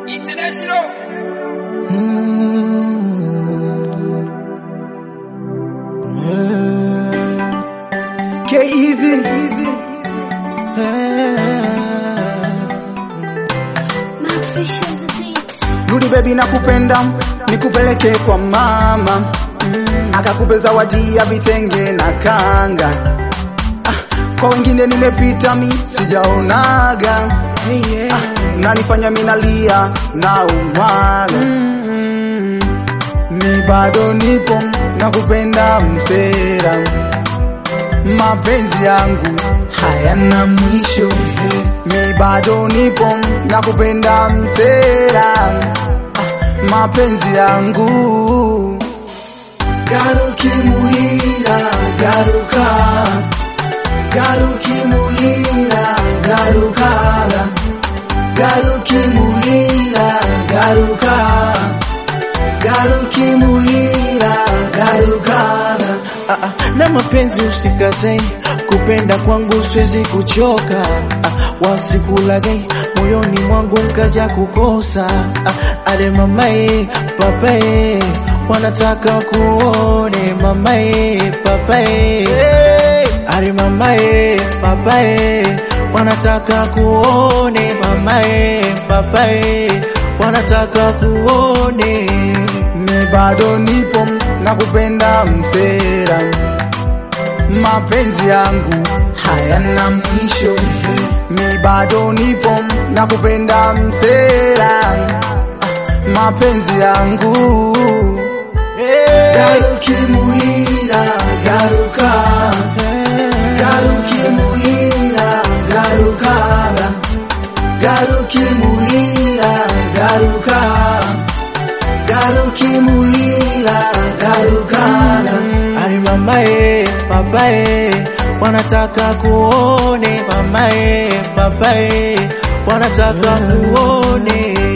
International. K-Easy. Rudi baby nakupenda, nikupeleke kwa mama akakupe zawadi ya vitenge na kanga. Ah, kwa wengine nimepita mi sijaonaga ah, nanifanya minalia na umwaga mi bado nipo nakupenda msera mapenzi yangu hayana mwisho mi bado nipo nakupenda msera ah, mapenzi yangu garukimuhira garuka garukimuhira garukaga garukimuhira garuka garukimuhira garukaga Ah, ah, na mapenzi usikatai, kupenda kwangu siwezi kuchoka. Ah, wasikulagai moyoni mwangu nkaja kukosa. Ah, ale mamae papae wanataka kuone mamae papae ale mamae papae wanataka kuone mamae papae wanataka kuone mi bado nipo nakupenda msera mapenzi yangu hayana mwisho mi bado nipo nakupenda msera Ah, mapenzi yangu garukimuhira garuka garukimuhira garukaga garukimuhira garuka garukimuhira garukaga Ali mamae papae wanataka kuone mamae papae wanataka kuone